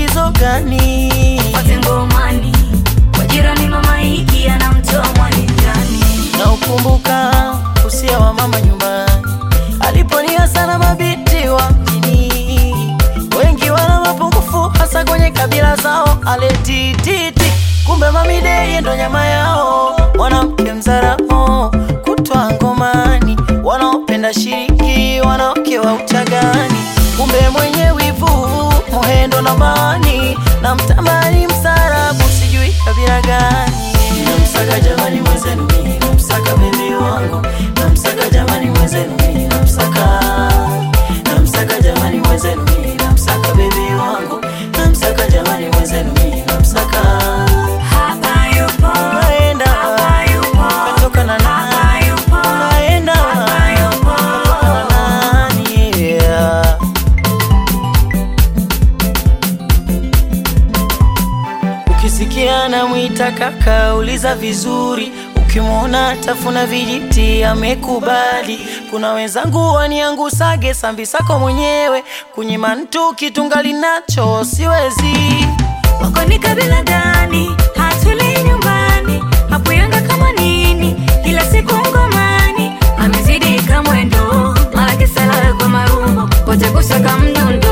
tatizo gani? Fuate ngomani kwa jirani, mama hiki anamtoa mwanijani. Na ukumbuka usia wa mama nyumbani aliponia sana mabiti wa mjini, wengi wana mapungufu hasa kwenye kabila zao. Aletititi kumbe mamideye ndo nyama yao, mwanamke mzaramo kutwa ngomani, wanaopenda shiriki wanawake wa uchagani, kumbe mwenye wivu muhendo na mani na mtamani msarabu sijui kabila gani. Namsaka jamani mwenzenu mimi namsaka bebi wangu namsaka jamani mwenzenu mimi namsaka namsaka jamani mwenzenu mimi namsaka bebi wangu namsaka jamani mwenzenu mimi namsaka Hapa yupo, naenda hapa yupo, katoka na nani hapa yupo, naenda hapa yupo. katoka na nani yeah. Ukisikia namwita kaka, uliza vizuri. Ukimwona tafuna vijiti, amekubali. Kuna wenzangu waniangusage sambisako mwenyewe, kunyima mtu kitungali nacho siwezi. Wako ni kabila gani? Hatulii nyumbani, hakuyanga kama nini, kila siku ngomani, amezidi kamwendo, mara kisala kwa marumbo, kote kusaka mdundo